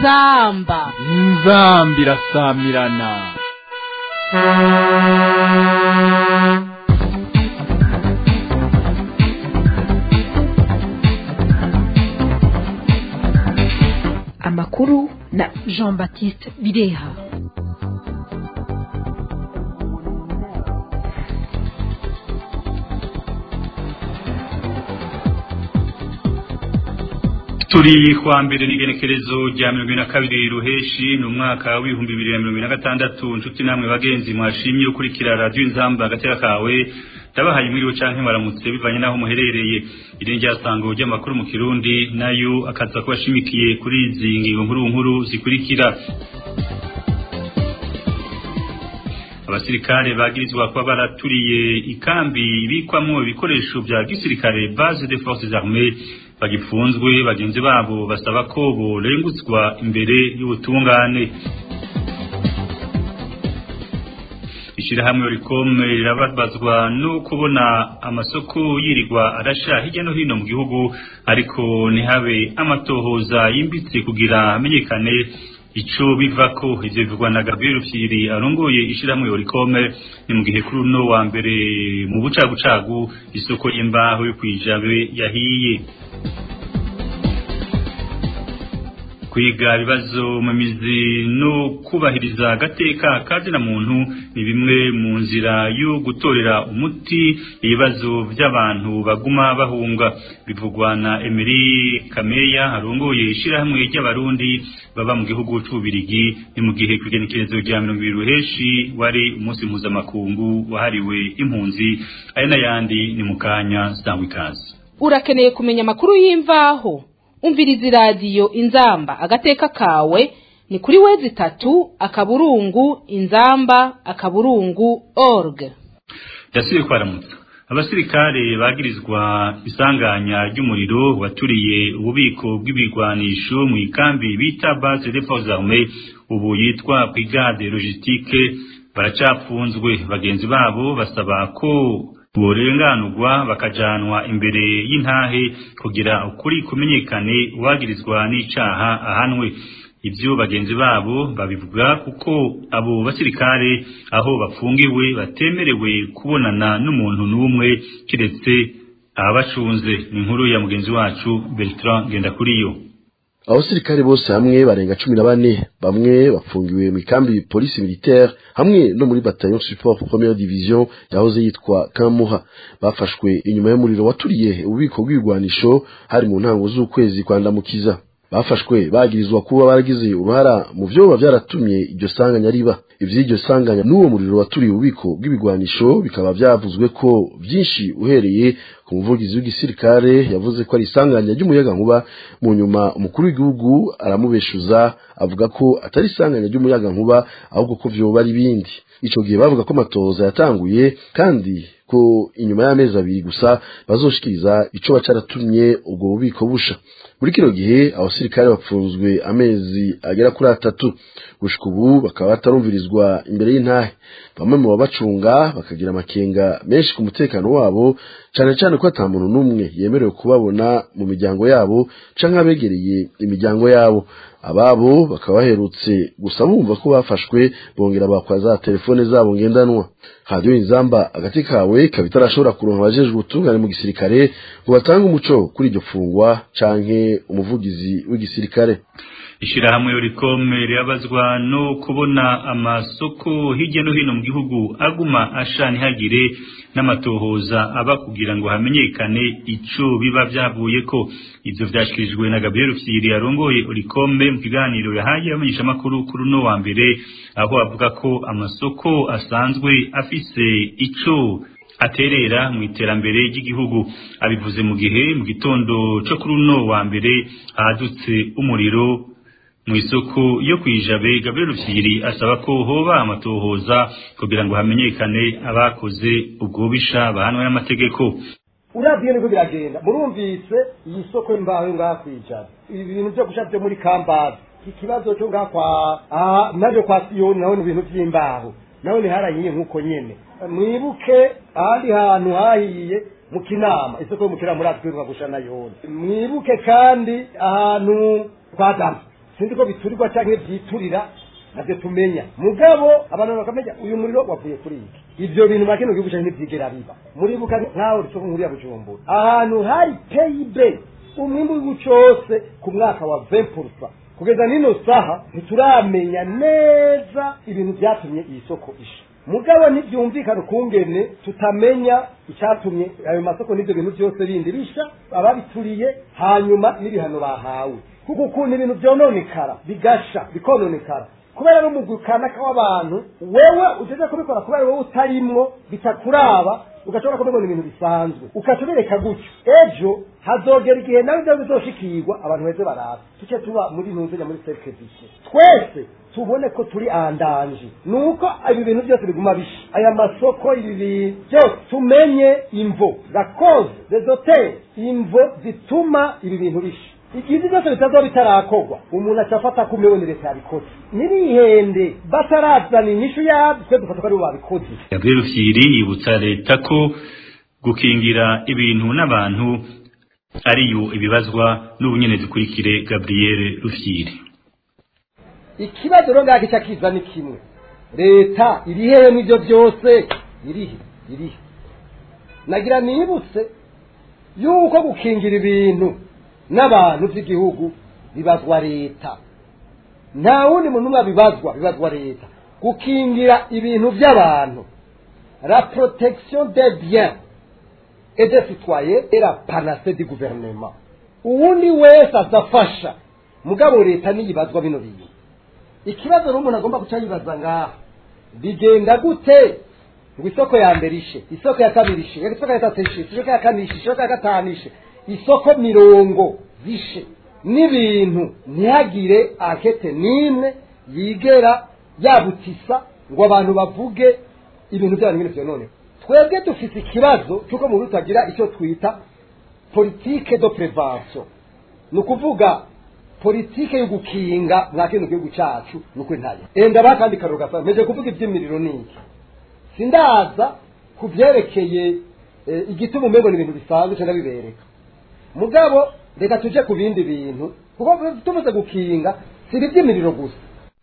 inzamba inzamba irasamirana amakuru na jean baptiste bireha turi kwa mbere n'igenekerezo rya mirongo na kabiri ruheshi ni umwaka w'ibihumbi bibiri na mirongo na gatandatu inshuti namwe bagenzi mwashimye ukurikira radiyo inzamba agatera kawe ndabahaye mwiriwe canke baramutse bivanye n'aho muherereye iri ryasango ry'amakuru mu kirundi nayo akaza kuba ashimikiye kuri izi ngingo nkuru nkuru zikurikira abasirikare bagirizwa kuba baraturiye ikambi ibikwamwo ibikoresho vya gisirikare base de forces armées bagifunzwe bagenzi babo basaba ko borengutswa imbere y'ubutungane ishirahamwe rikome rirababazwa no kubona amasoko yirirwa arasha hirya no hino mu gihugu ariko ntihabe amatohoza yimbitse kugira hamenyekane ico bivako ivyo bivugwa na Gabriel Fyiri arongoye ishirahamwe Orikome ni mu gihe kuri uno wa mbere mu bucagucagu isoko y'imbaho yo kwijabe yahiye kwiga ibibazo mu mizi no kubahiriza agateka kazina muntu ni bimwe mu nzira yo gutorera umuti ibibazo by'abantu baguma bahunga bivugwa na Emery Kameya arongoye ishirahamwe ry'abarundi baba mu gihugu c'ubirigi ni mu gihe kwigenekerezo rya mirongo ibiri ruheshi wari umunsi mpuzamakungu wahariwe impunzi aya n'ayandi ni mu kanya sangwa ikaze urakeneye kumenya amakuru y'imvaho umviriza iradiyo inzamba agateka kawe ni kuri wezi itatu akaburungu inzamba akaburungu org yasubiye kwaramutsa abasirikare bagirizwa isanganya ry'umuriro waturiye ububiko bw'ibigwanisho mu ikambi bita base de forces armées ubu yitwa brigade logistique baracapfunzwe bagenzi babo basaba ko borenganurwa bakajanwa imbere y'intahe kugira ukuri kumenyekane uwagirizwa n'icaha ahanwe ibyo bagenzi babo babivuga kuko abo basirikare aho bafungiwe batemerewe kubonana n'umuntu n'umwe kiretse ababacunze ni inkuru ya mugenzi wacu Bertrand Ngendakuriyo abasirikare bose hamwe barenga cumi na bane bamwe bafungiwe mu ikambi polisi militaire hamwe no muri bataillon support première division yahoze yitwa Kamuha bafashwe inyuma y'umuriro waturiye ububiko bw'ibigwanisho hari mu ntango z'ukwezi kwa ndamukiza bafashwe bagirizwa kuba baragize uruhara mu vyoba vyaratumye iryo sanganya riba ivy'iryo sanganya n'uwo muriro waturiye ububiko bw'ibigwanisho bikaba vyavuzwe ko vyinshi uhereye ku muvugizi w'igisirikare yavuze ko ari isanganya ry'umuyagankuba mu nyuma umukuru w'igihugu aramubeshuza avuga ko atari isanganya ry'umuyagankuba ahubwo ko vyoba ari ibindi ico gihe bavuga ko amatohoza yatanguye kandi ko inyuma y'amezi abiri gusa bazoshikiriza ico bacaratumye ubwo bubiko busha muri kino gihe abasirikare bapfunzwe amezi agera kuri atatu gushika ubu bakaba batarumvirizwa imbere y'intahe bamwe mu babacunga bakagira amakenga menshi ku mutekano wabo cane cane ko ata muntu n'umwe yemerewe kubabona mu miryango yabo canke abegereye imiryango yabo ababo bakaba baherutse gusa bumva ko bafashwe bongera bakwa za telefone zabo ngendanwa radiyo inzamba agati kawe ikaba itarashobora kuronka abajejwe ubutungane mu gisirikare ngo batange umuco kuri iryo fungwa canke umuvugizi w'igisirikare ishirahamwe rikome rirabazwa no kubona amasoko hirya no hino mu gihugu aguma asha ntihagire n'amatohoza aba kugira ngo hamenyekane ico biba vyavuye ko ivyo vyashikirijwe na Gabriel Fyiri arongoye Orikome mu kiganiro yahaye abamenyesha makuru kuri no wa mbere aho avuga ko amasoko asanzwe afise ico aterera mu iterambere ry'igihugu abivuze mu gihe mu gitondo co kuri no wa mbere hadutse umuriro mu isoko yo kwijabe Gabriel Fyiri asaba ko hoba amatohoza kugira ngo hamenyekane abakoze ubwo bisha bahanwe n'amategeko uravye niko biragenda murumvise iyi soko y'imbaho ngaha kwijabe ibi bintu vyo gusha vyo muri kambazi ikibazo cyo ngaha kwa aha naje kwa siyoni naho ni ibintu vy'imbaho naho ni harahiye nk'uko nyene mwibuke ahandi hantu hahiye mu kinama isoko yo mu kinama muratwiruka gusha nayone mwibuke kandi ahantu kwa damu sinzi ko biturirwa cyangwa byiturira nabyo tumenya mugabo abantu bakamenya uyu muriro wavuye kuri iki ibyo bintu makino gihugu cyane ntibyigera biba muribuka nkaho risoko nkuru ya bujumbura ahantu hari peyibe umwimbu w'igihugu cyose ku mwaka wa 20% kugeza nino saha ntituramenya neza ibintu byatumye iyi soko isha mugabo ntibyumvikana ukungene tutamenya icyatumye ayo masoko n'ibyo bintu byose bindi bisha ababituriye hanyuma n'ibihano bahawe kuko ukuntu ibintu byononekara bigasha bikononekara kubera n'umugwi kanaka w'abantu wewe ugeze kubikora kubera wowe utarimwo bitakuraba ugashobora kubibona ibintu bisanzwe ukaca ubireka gutyo ejo hazogera igihe nawe ibyo bizoshikirwa abantu beze baraza tuce tuba muri ntuzenya muri serivisi twese tubone ko turi andanje nuko ibi bintu byose biguma bisha aya masoko ibi bintu byose tumenye imvo la cause des hotels imvo zituma ibi bintu bisha igihe byose bitazoba bitarakorwa umuntu acafata ko umewe ni leta yabikoze nirihende batarazana inyishu yabyo twe dufata ko aribo babikoze Gabriel Rufyiri yibutsa leta ko gukingira ibintu n'abantu ariyo ibibazwa n'ubunyene dukurikire Gabriel Rufyiri ikibazo rero ngaho gica kiza ni kimwe leta iri hehe n'ibyo byose irihe irihe nagira nibutse yuko gukingira ibintu n'abantu by'igihugu bibazwa leta nta wundi muntu umwe bibazwa bibazwa leta gukingira ibintu by'abantu la protection des biens et des citoyens et la panacée du gouvernement uwundi wese azafasha mugabo leta niyibazwa bino bintu ikibazo rero umuntu agomba guca yibaza ngaha bigenda gute ngo isoko ya mbere ishe isoko ya kabiri ishe isoko ya gatatu ishe isoko ya kane ishe isoko ya gatanu ishe isoko mirongo zishe n'ibintu ntihagire akete n'imwe yigera yabutisa ngo abantu bavuge ibintu by'abantu bino byonone twebwe dufite ikibazo cy'uko mu tutagira icyo twita politike do prevention ni ukuvuga politike yo gukinga mwa kino gihugu cyacu ni ukuri ntayo enda bakandi karoro gasa meje kuvuga iby'imiriro n'iki sindaza ku byerekeye eh, igituma umengo ni ibintu bisanzwe cyangwa bibereka mugabo reka tuje ku bindi bintu kuko tumaze gukinga si iby'imiriro gusa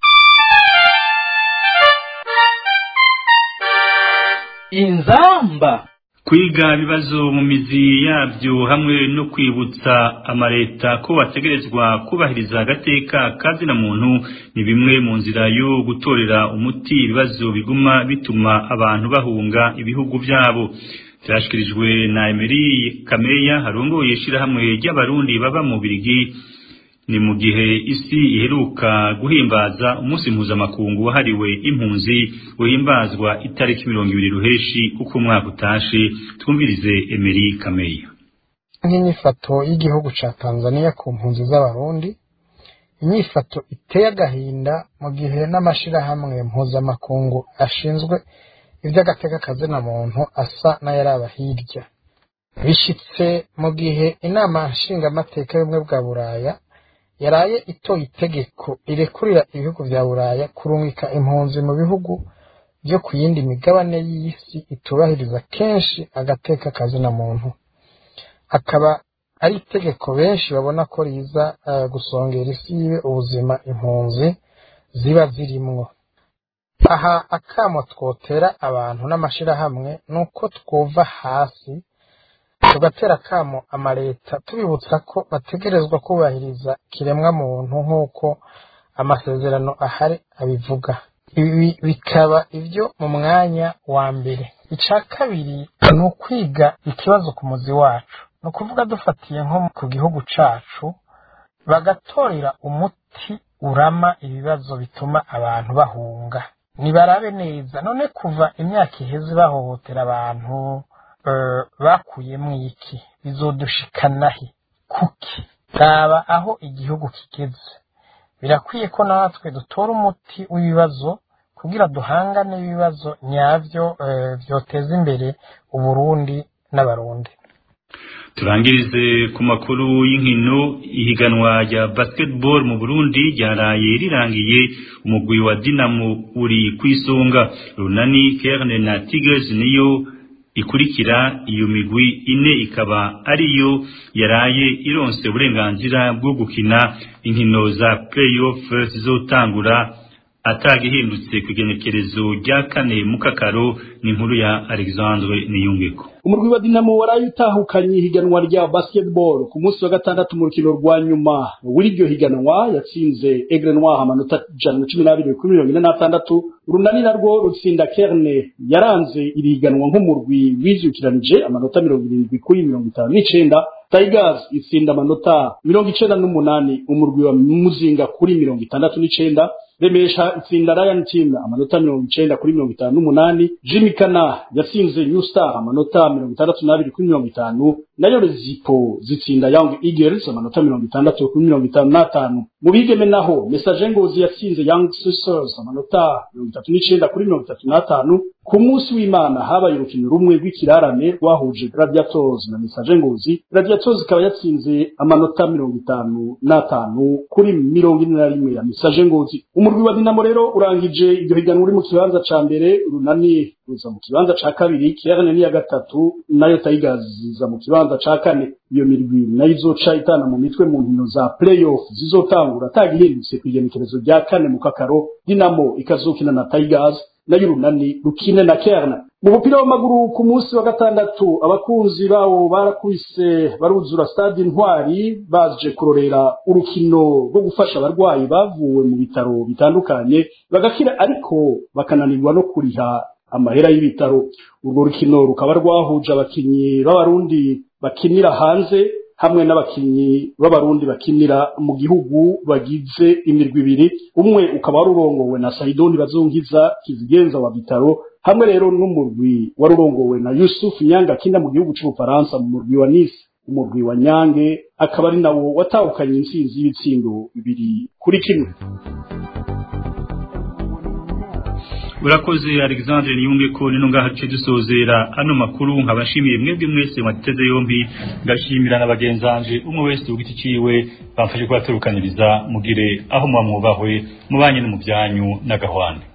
inzamba kwiga ibibazo mu mizi yabyo hamwe no kwibutsa amaleta ko bategerezwa kubahiriza agateka kazina muntu ni bimwe mu nzira yo gutorera umuti ibibazo biguma bituma abantu bahunga ibihugu byabo byashyikirijwe na Emery Kameya harongoye ishyirahamwe ry'abarundi baba mu Birigi ni mu gihe isi iheruka guhimbaza umunsi mpuzamakungu wahariwe impunzi uhimbazwa itariki mirongo ibiri ruheshi uko umwaka utashe twumvirize Emery Kameya nk'inyifato y'igihugu ca Tanzania ku mpunzi z'abarundi inyifato iteye agahinda mu gihe n'amashirahamwe mpuzamakungu ashinzwe ivy'agateka kazina muntu asa n'ayaraba hirya bishitse mu gihe inama nshingamateka y'ubumwe bwa buraya yaraye itoye itegeko rirekurira ibihugu vya buraya kurungika impunzi mu bihugu vyo ku yindi migabane y'isi itubahiriza kenshi agateka kazina muntu akaba ari itegeko benshi babona ko riza uh, gusongera isi yiwe ubuzima impunzi ziba zirimwo aha akamo twotera abantu n'amashirahamwe nuko twova hasi tugatera akamo amaleta tubibutsa ko bategerezwa kubahiriza kiremwa muntu nk'uko amasezerano ahari abivuga ibi bikaba ibyo mu mwanya wa mbere icya kabiri ni ukwiga ikibazo ku muzi wacu ni ukuvuga dufatiye nko ku gihugu cacu bagatorera umuti urama ibibazo bituma abantu bahunga nibarabe neza none kuva imyaka iheze bahohotera abantu bakuyemo iki bizodushikanahe kuki raba aho igihugu kigeze birakwiye ko natwe dutora umuti w'ibibazo kugira duhangane ibibazo nyabyo byoteza imbere uburundi n'abarundi turangirize ku makuru y'inkino ihiganwa rya basketball mu Burundi ryaraye rirangiye umugwi wa Dinamo uri kwisonga Runani Kerne na Tigers niyo ikurikira iyo migwi ine ikaba ariyo yaraye ironse uburenganzira bwo gukina inkino za playoff zizotangura atagihindutse ku igenekerezo rya kane mu kakaro ni inkuru ya Alexandre Niyungeko umurwi wa Dinamo waraye utahukanye ihiganwa rya basketball ku munsi wa gatandatu mu rukino rwa nyuma w'iryo higanwa yatsinze Aigle Noir amanota ijana na cumi n'abiri kuri mirongo ine n'atandatu urunani narwo rutsinda Kerne yaranze iri higanwa nk'umurwi wizukiranije amanota mirongo irindwi kuri mirongo itanu n'icenda Tigers itsinda amanota mirongo icenda n'umunani umurwi wa Muzinga kuri mirongo itandatu n'icenda Remesha itsinda Ryan Team amanota mirongo icenda kuri mirongo itanu n'umunani Jimmy Kana yatsinze New Star amanota mirongo itandatu n'abiri kuri mirongo itanu nayo Rezipo zitsinda Young Eagles amanota mirongo itandatu kuri mirongo itanu n'atanu mu bigeme naho Message Ngozi yatsinze Young Sisters amanota mirongo itatu n'icenda kuri mirongo itatu n'atanu ku munsi w'Imana habaye urukino rumwe rw'ikirarane rwahuje Gladiators na Message Ngozi Gladiators ikaba yatsinze amanota mirongo itanu n'atanu kuri mirongo ine na rimwe ya Message Ngozi umurwi wa Dinamo rero urangije iryo higanwa uri mu kibanza ca mbere urunani ruza mu kibanza ca kabiri Kerne ni ya gatatu nayo Tigers ziza mu kibanza ca kane iyo mirwi nayo izoca itana mu mitwe mu nkino za playoff zizotangura atagihindutse ku igenekerezo rya kane mu kakaro Dinamo ikazokina na Tigers nayo urunani rukine na Kerne mu mupira w'amaguru ku munsi wa gatandatu abakunzi bawo barakubise baruzura stade intwari baje kurorera urukino rwo gufasha abarwayi bavuwe mu bitaro bitandukanye bagakira ariko bakananirwa no kuriha amahera y'ibitaro urwo rukino rukaba rwahuje abakinyi b'abarundi bakinira hanze hamwe n'abakinyi b'abarundi bakinira mu gihugu bagize imirwi ibiri umwe ukaba wari urongowe na Saidoni Bazungiza kizigenza wa bitaro hamwe rero n'umurwi wari urongowe na Yusuf Nyanga akina mu gihugu cy'Ubufaransa mu murwi wa Nice umurwi wa Nyange akaba ari nawo watahukanye intsinzi y'ibitsindo bibiri kuri kimwe urakoze Alexandre Niyunge ko nino ngaha ce dusozera ano makuru nkabashimiye mwebwe mwese mwateze yombi ngashimira na bagenzanje umwe wese ugiti ciwe bamfashe kubaturukaniriza mugire aho mwamwubahwe mubanye no mu byanyu n'agahwane